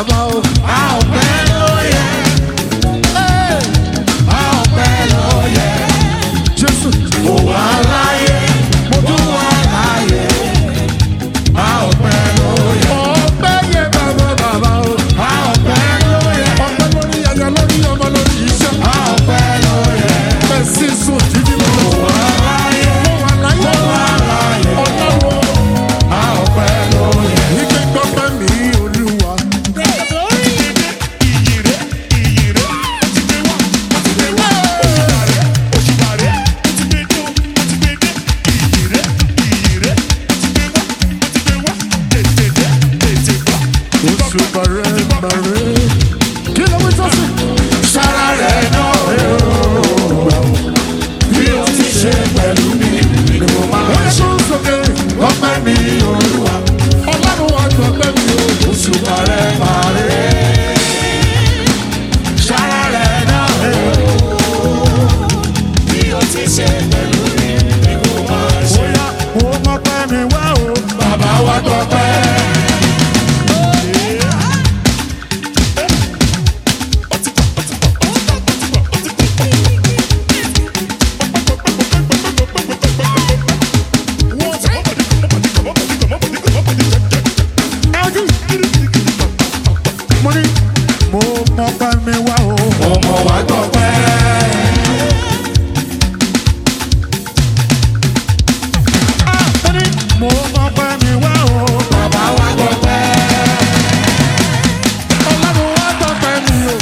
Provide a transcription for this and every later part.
bàbá o. a ò pẹ́ lóye. a ò pẹ́ lóye. Jésù. mo wà láyé. mo tún wà láyé. a ò pẹ́ lóye. Ọpẹ́ yẹ bàbá bàbá o. a ò pẹ́ lóye. Ọpẹ́ lórí aya lórí ọmọ lórí iṣẹ́. a ò pẹ́ lóye. Ẹ̀sìn sùn títí lọ. mo wà láyé. Mo wà láyé. mo wà láyé. Ọlọ́run a ò pẹ́ lóye. ìgbé gbọ́pẹ́ mi olúwa. Oṣù bàrẹ̀ bàrẹ̀. Kí ló wí sọ́sì? sára rẹ̀ náà rẹ̀ o. bí o ti ṣe pẹ̀lú mi ni mo máa Wọ́n ṣe. tún sókè. ọpẹ́ mi olúwa. Ọlọ́run wa gbọ́pẹ́ mi o. oṣù bàrẹ̀ bàrẹ̀. sára rẹ̀ náà rẹ̀ o. bí o ti ṣe pẹ̀lú mi ni mo máa ṣe. Bóyá mo mọ pẹ́ mi wá o. bàbá wa gbọ́pẹ́. Mo ní mo mọ pẹ́ mi wá o. ọmọ wa gbọ́pẹ́. Mo ní mo mọ pẹ́ mi wá o. bàbá wa gbọ́pẹ́. Ọlọ́run wa gbọ́pẹ́ mi o.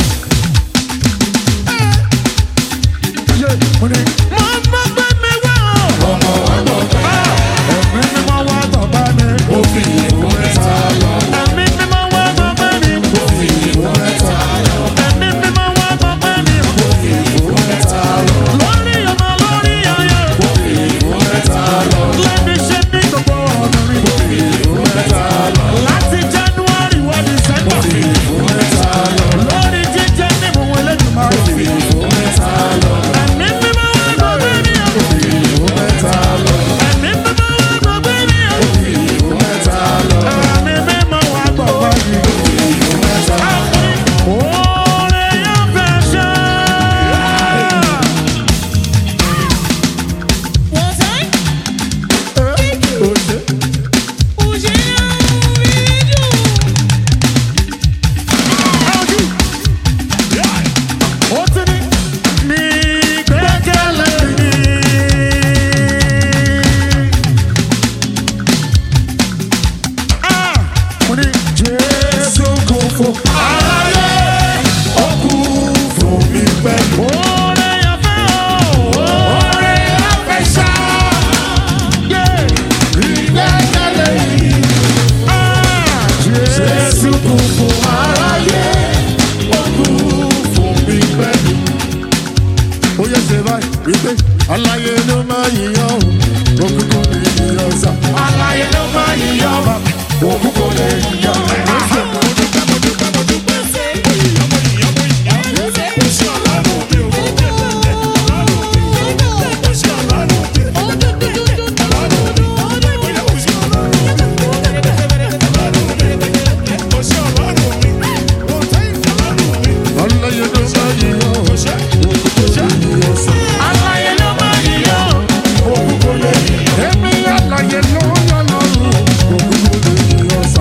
Yé, Mo ní mo mọ pẹ́ mi wá o. ọmọ wa gbọ́pẹ́. Ẹ̀mí mi máa wá gbọ́pẹ́ mi. ó fi ìwé ta lọ. Ẹ̀mí mi máa wá gbọ́pẹ́ mi. ó fi ìwé ta lọ. Ẹ̀mí mi máa wá gbọ́pẹ́ mi. ó fi ìwé ta lọ. Lórí ọmọ lórí ayé. ó fi ìwé ta lọ. Lẹ́mi ṣe ní gbogbo ọ̀nà mi. ìwé ta lọ. Láti January wá December. ìwé ta lọ. Lórí jíjẹ ní mo wọlé jùmọ̀. ìwé ta lọ. Ẹ̀mí mi máa wá gbọ́pẹ́ mi. ìwé ta lọ. Ẹ̀mí mi máa wá gbọ́pẹ́ mi. ìwé ta lọ. Ẹ̀mí mi máa wá gbọ́pẹ́ mi. ìwé ta lọ. Oore yóò fẹ́ ṣe. Ó ti ní ní gbẹ́kẹ̀lé mi. Ah! Mo ní Jésù kò fò. aráyé ó kú fún mi pẹ̀lú. Oore yóò fẹ́ o. oore afẹ́ṣá ìgbẹ́kẹ̀lé yìí. Ah! Jésù. Jésù kú fún aráyé ó kú fún mi pẹ̀lú. ó yẹ ṣe báyìí wípé aláyé ló máa yíyan o òkùnkùn ní yíyan sá. aláyé ló máa yíyọ òkú kò lè yíyọ. aláyé ló máa yíyan o òkùnkùn ní yíyan sá. aláyé ló máa yíyọ òkú kò lè yíyọ. èmi aláyé ló yọ lọ́rùn òkùnkùn ní yíyan sá.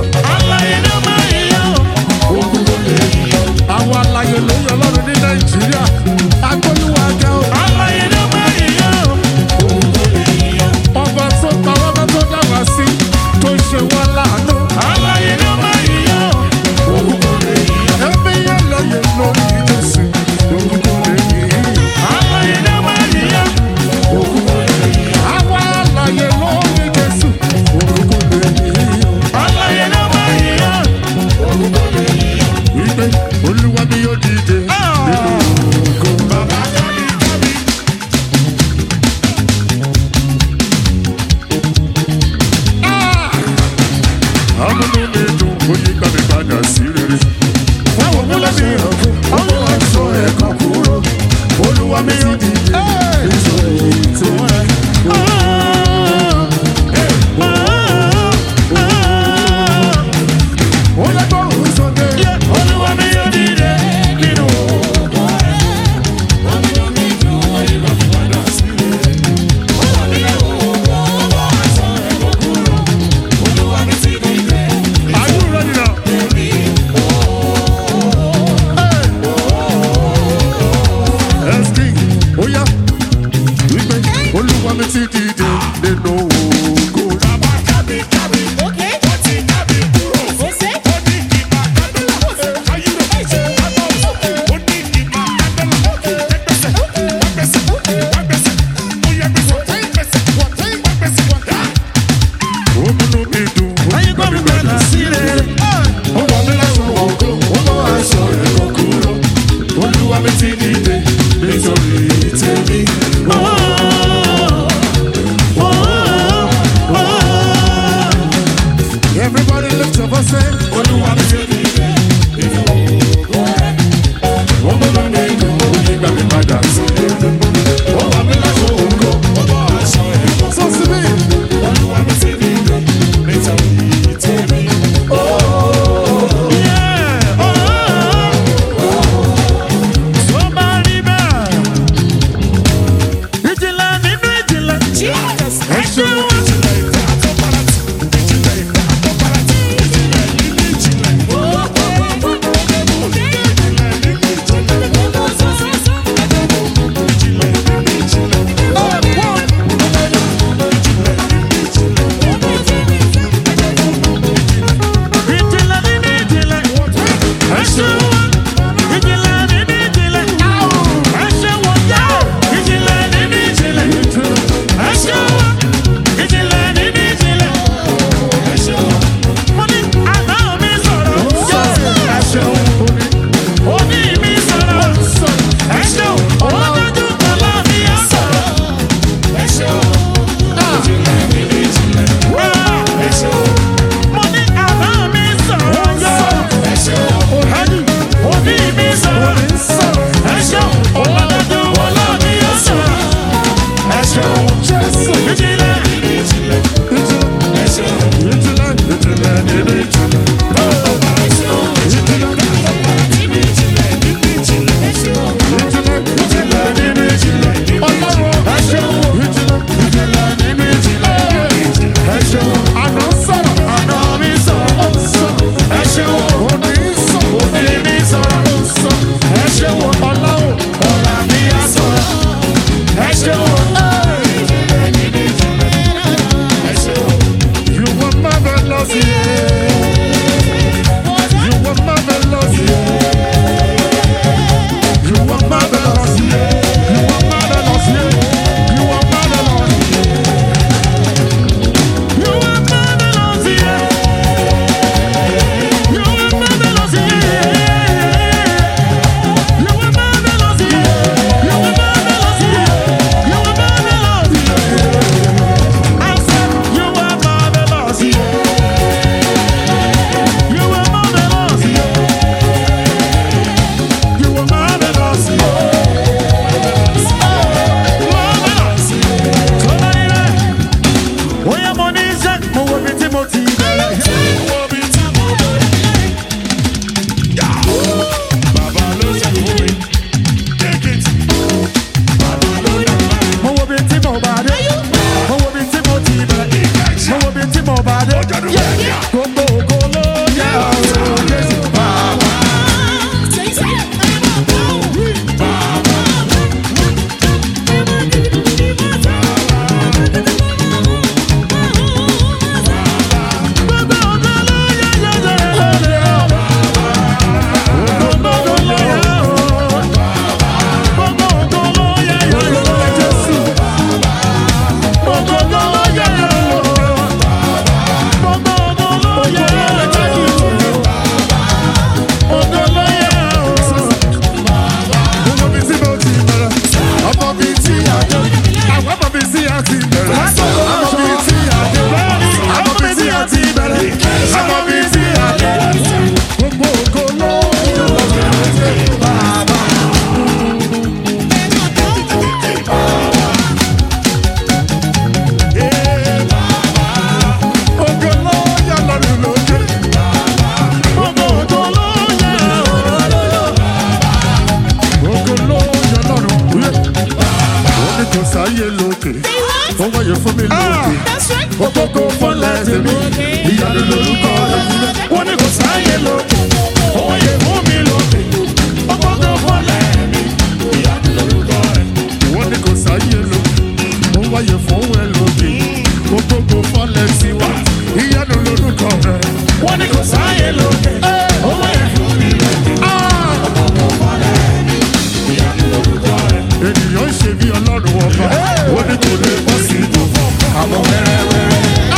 wáyé fún mi lókè ògógó fọlẹ̀ tèmi ìyanu lórúkọ rẹ̀ wọ́n ní kò sáyé lókè òun yẹ fún mi lókè ọgbọ́gbọ́ fọlẹ̀ mi ìyanu lórúkọ rẹ̀. wọ́n ní kò sáyé lókè ó wáyé fún ẹ lókè ògógó fọlẹ̀ tiwa ìyanu lórúkọ rẹ̀. wọ́n ní kò sáyé lókè òun yẹ fún mi lókè ọgbọ́gbọ́ fọlẹ̀ mi ìyanu lórúkọ rẹ̀. ènìyàn ń ṣe bí ọlọ́run ọba wọ́n ní kò lè bọ́ sí ibò àwọn wẹ́rẹ́wẹ́rẹ́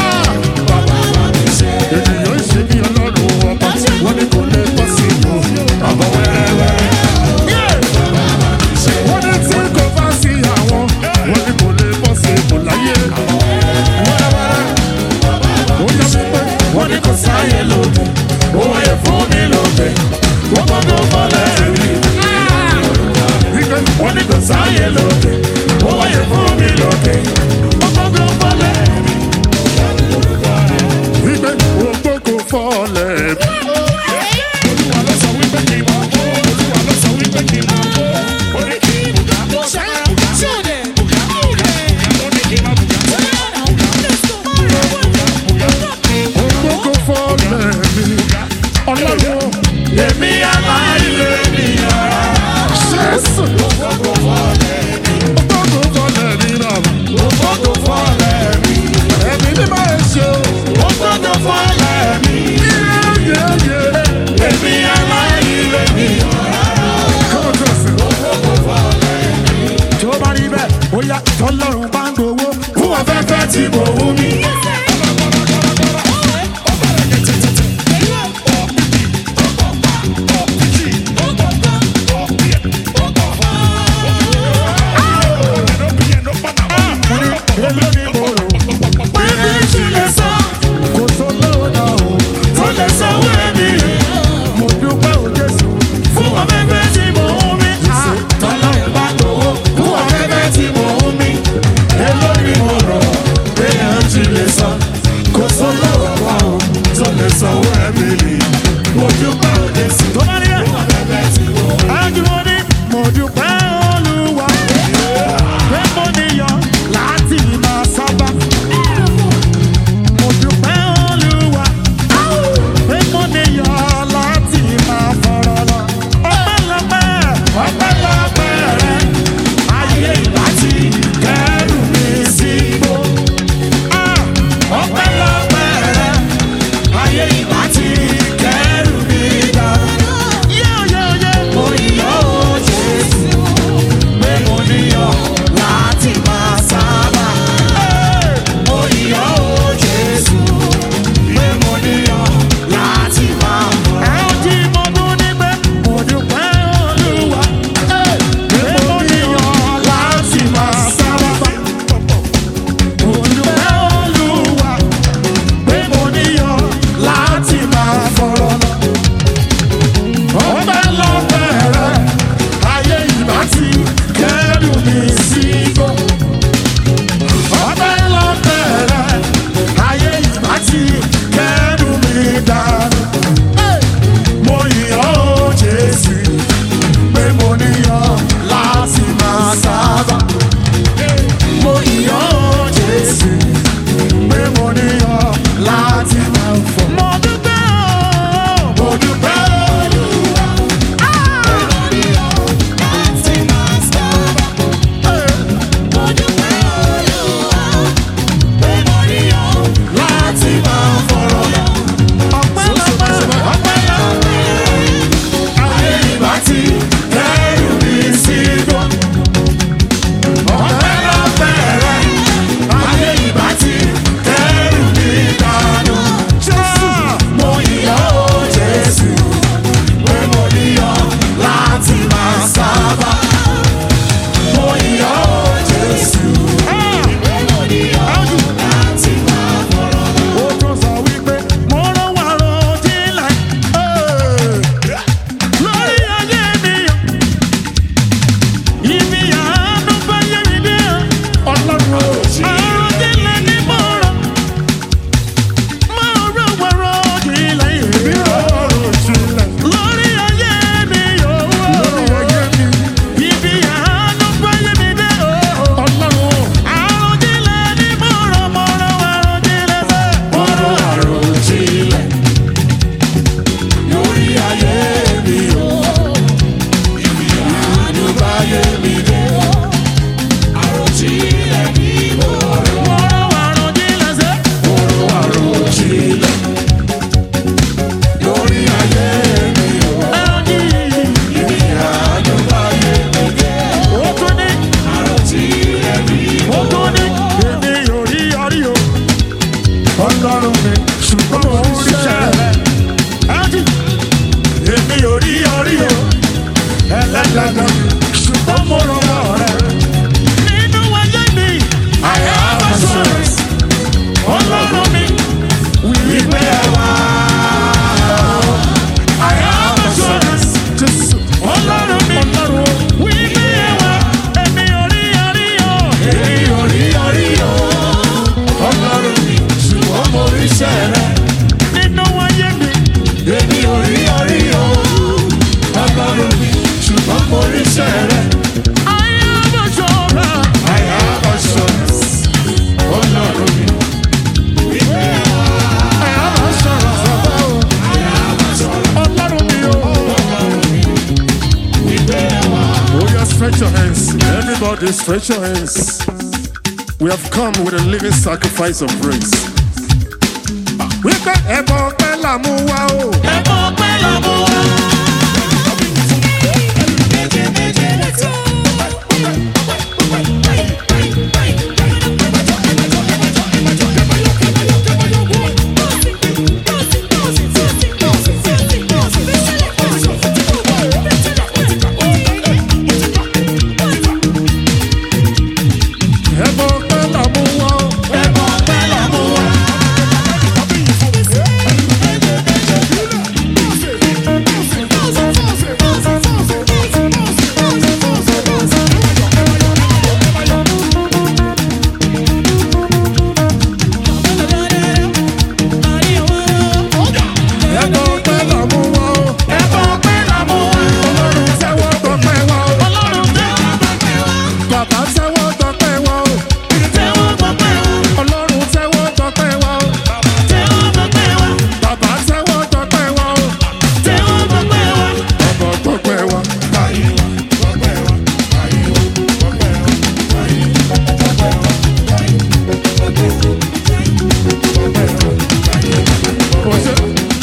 dáadáa ṣùgbọ́n mo rọwọ́ rẹ̀. nínú ayé mi. I have assurance. ọlọ́run mi. Wípé ẹ wá. I have assurance. Jésù. ọlọ́run mi. Ọlọ́run o. wípé ẹwà èmi ò rí orí o. Èmi ò rí orí o. Ọlọ́run mi. Ṣùgbọ́n mo rí iṣẹ́ rẹ̀. nínú ayé mi. Èmi ò rí orí o. Ọlọ́run mi. Ṣùgbọ́n mo rí iṣẹ́ rẹ̀. ayé àbọ̀ṣọ́ra. I have assurance. Ọlọ́run mi. Wípé ẹ wá. I have assurance. Bàbá o. Ọlọ́run mi o. Oh, yeah, stretch your hands. Everybody, stretch your hands. We have come with a living sacrifice of praise. Wípé ẹ̀bọ̀ ọpẹ́ là mú wá o. ẹ̀bùn ọpẹ́ lọ́mú wa. Ẹ̀bọ̀ ọpẹ́ là mú wá o. ẹ̀bùn ọpẹ́ lọ́mú wa. Ẹ̀bọ̀ ọpẹ́ là mú wá o. ẹ̀bùn ọpẹ́ lọ́mú wa. Ọlọ́run tẹ́wọ́ tọpẹ́ wá o. ọlọ́run tẹ́wọ́ gbọ́pẹ́ wa. Bàbá tẹ́wọ́ tọpẹ́ wá o. tẹ́wọ́ gbọ́pẹ́ wa. Ọlọ́run tẹ́wọ́ tọpẹ́ wá o. tẹ́wọ́ gbọ́pẹ́ wa. Bàbá tẹ́wọ́ tọpẹ́ wá o. tẹ́wọ́ gbọ́pẹ́ wa. Bàbá tọpẹ́ wá. Kò ṣe.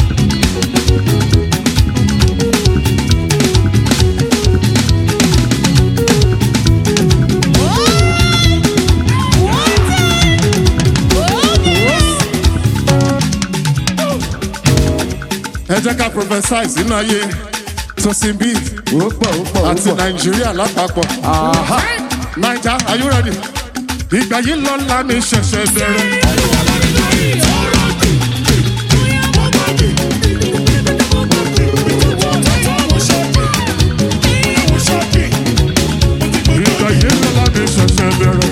ẹ jẹ́ ká prophesy sínú ayé tosin b àti nàìjíríà lápapọ̀. naija are you ready? ìgbà yìí lọ́la mi ṣẹ̀ṣẹ̀ bẹ̀rẹ̀. ìgbà yìí lọ́la mi ṣẹ̀ṣẹ̀ bẹ̀rẹ̀.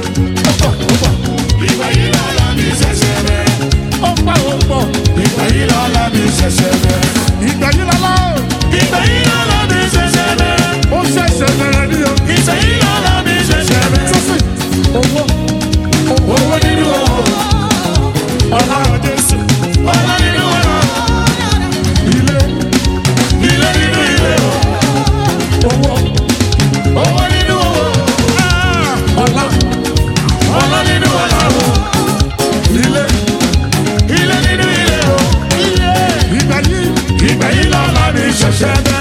ó pọ̀ ó pọ̀. ìgbà yìí lọ́la mi ṣẹ̀ṣẹ̀ bẹ̀rẹ̀. ìgbà yìí lọ́la Ìgbà yìí lọ́la mi ṣẹ̀ṣẹ̀ bẹ̀rẹ̀. ó ṣẹ̀ṣẹ̀ bẹ̀rẹ̀ ní o. Ìgbà yìí lọ́la mi ṣẹ̀ṣẹ̀ bẹ̀rẹ̀. tosin owó owó nínú owó ọlá jésù Ọlá nínú ọlá, ilé ilé nínú ilé o. owó Owó nínú owó, ọlá ọlá nínú ọlá o. ilé Ilé nínú ilé o. ìgbà yìí Ìgbà yìí lọ́la mi ṣẹ̀ṣẹ̀ bẹ̀rẹ̀.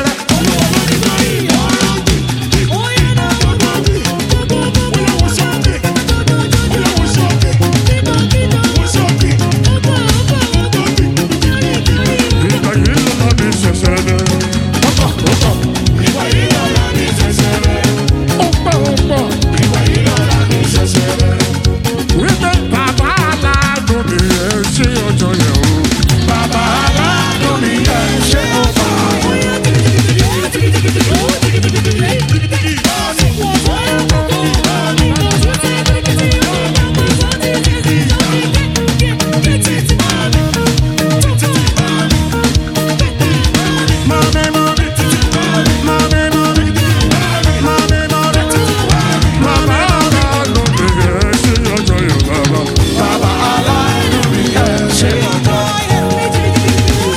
ìgbà yìí lọ́la mi ṣẹ̀ṣẹ̀ bẹ̀rẹ̀. Ìgbà yìí lọ́la mi ṣẹ̀ṣẹ̀ bẹ̀rẹ̀. ó pọ̀ ó pọ̀ Ìgbà yìí lọ́la mi ṣẹ̀ṣẹ̀ bẹ̀rẹ̀. wípé bàbá aláàánú mi ẹ ṣe ọjọ́ yẹn o. Bàbá aláàánú mi ẹ ṣé mo fà á. bàbá aláàánú mi ẹ ṣe ọjọ́ yẹn bàbá. Bàbá aláàánú mi ẹ ṣé mo fà á.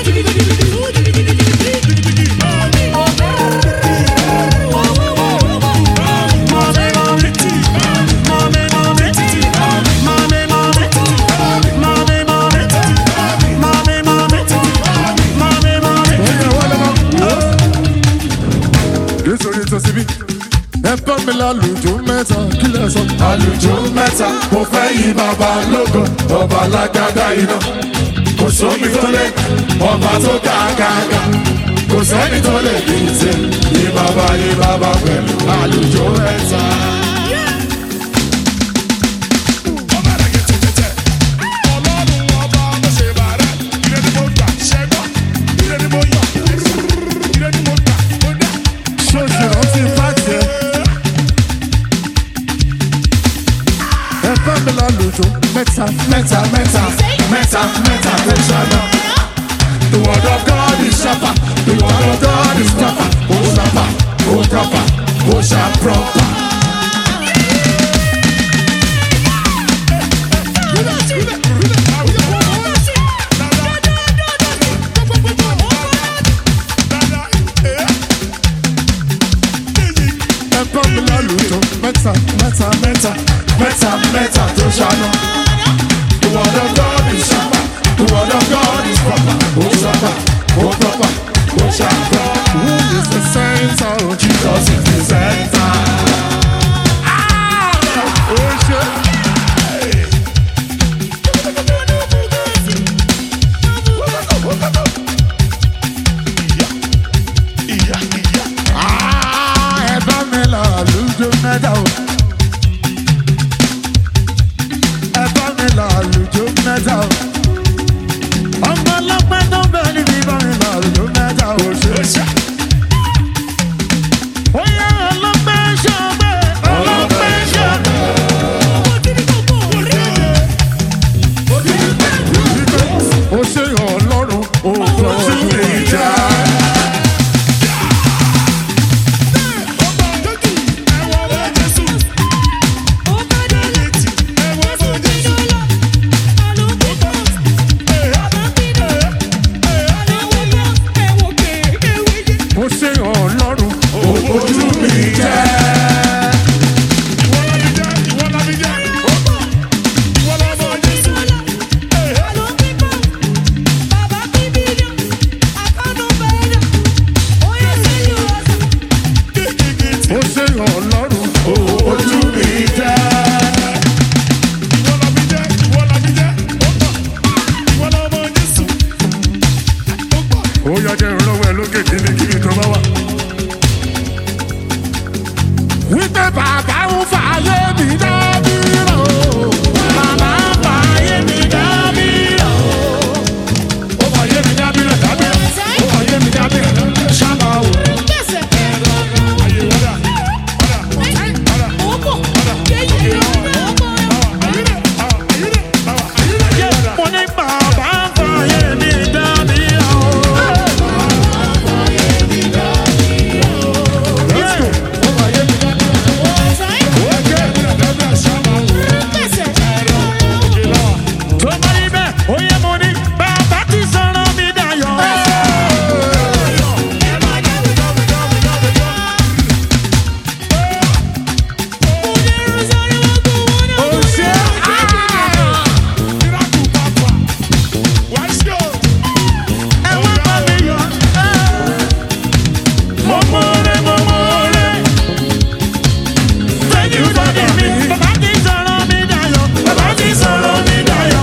nítorí tó síbí ẹ bá mi lálùjọ mẹ́ta kí lẹ sọ. àlùjọ mẹ́ta mo fẹ́ yí bàbá lógo ọba lágbádá iná kò sómi tó lé ọba tó ga ga ga kò sẹ́ni tó lè bí ṣe yí bàbá yí bàbá pẹ̀lú àlùjọ mẹ́ta. ṣoṣù rántí fàjẹ. ẹ bá mi lálùjọ mẹ́ta mẹ́ta mẹ́ta mẹ́ta mẹ́ta tó ṣáná. The word of God is sharper. The word of God is proper. Oh sharper, oh proper, oh sharp proper. ẹ bá mi lálùjọ mẹ́ta mẹ́ta mẹ́ta. Mẹ́ta mẹ́ta tó ṣáná. The word of God is sharper. The word of God is proper. Oh sharper, oh proper, oh sharp proper. Who is the center of Jesus? Jesus is the center. Ó ṣe. Ah, ẹ bá mi lálùjọ mẹ́ta o. ẹ bá mi lálùjọ mẹ́ta o. ọmọ ọlọ́pẹ́ tó bẹ̀ níbi bá mi lálùjọ mẹ́ta o. ṣe. ó yẹ ọlọ́pẹ́ ṣọ́gbẹ́ ọlọ́pẹ́ ṣọ́gbẹ́. ó ṣe ọlọ́run òótọ́ sí ìjà. ó ṣe ọlọ́run Ojú mi jẹ́. ó ṣe ọlọ́run Ojú mi jẹ́. ó yọjẹ ìrànlọ́wọ́ ẹ lókè kíni kíni tó bá wà. wípé bàbá ń fààyè mi dábìrò bàbá ń fààyè mi dábìrò ó fààyè mi dábìrò dábìrò ó fààyè mi dábìrò sábà wò. ayé wọ́dà wọ́dà wọ́dà mo ní bàbá ń fààyè mi dábìrò. Let's go. ó fààyè mi dábìrò. tó bá rí bẹ́ẹ̀ ó yẹ mo ní bàbá ti sọ̀rọ̀ mi dayọ̀. ó ṣe ẹ wá bá mi yọ̀. mo mọ̀ọ́rẹ́ mo mọ̀ọ́rẹ́. thank you for the me. bàbá ti sọ̀rọ̀ mi dayọ̀. bàbá ti sọ̀rọ̀ mi dayọ̀.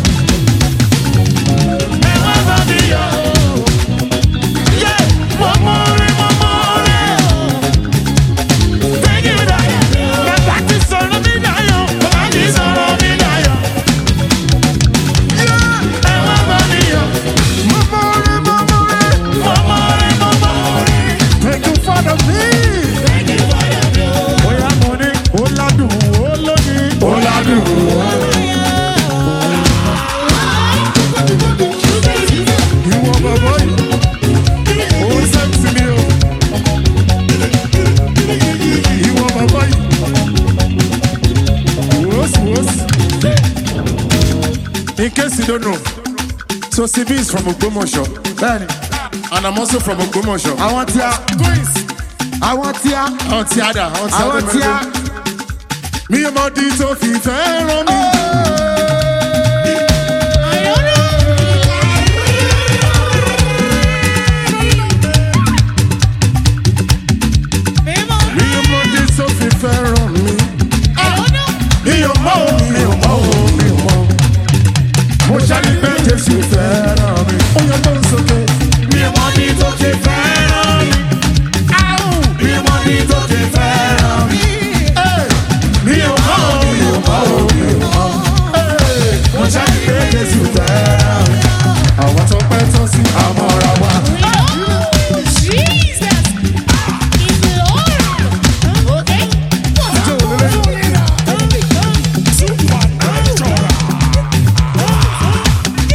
ẹ wá bá mi yọ̀. Yeah, mo mọ̀ọ́rẹ́ mo mọ̀ọ́rẹ́. Thank you, Dayọ̀. Bàbá ti sọ̀rọ̀ mi dayọ̀. Bàbá ti sọ̀rọ̀ mi dayọ̀. Ẹ wá bá mi yọ̀. Mo mọ̀ọ́rẹ́ mo mọ̀ọ́rẹ́. Mo mọ̀ọ́rẹ́ mo mọ̀ọ́rẹ́. Thank you for the me. Bóyá mo ní ó ládùn ó lóyún. Ó ládùn. Ìwọ bàbá yìí, ó sẹ́ǹsì mi o. Ìwọ bàbá yìí, wòósì wòósì. In case you don't know, Tosi B is from Ogbomoso Bẹ́ẹ̀ni, and I'm also from Ogbomoso. àwọn tí a, àwọn tí a, Àwọn tí a dà, àwọn tí a àwọn dà tí a. Mi ò mọ di tó fi fẹ́ràn mi. Mi ò mọ di tó fi fẹ́ràn mi. Mi ò mọ o, mi ò mọ o, mi ò mọ. Mo ṣáàlì pé Jésù fẹ́ràn mi. Ó yẹ kó n sókè. Mi ò mọ bí tó ṣe fẹ́ràn mi. Áhùn. Mi ò mọ bí tó ṣe fẹ́ràn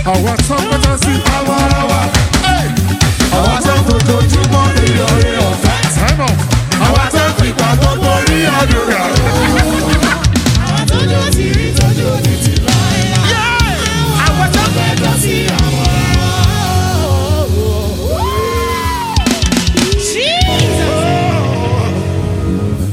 àwa tán pátá sí. àwa ara wa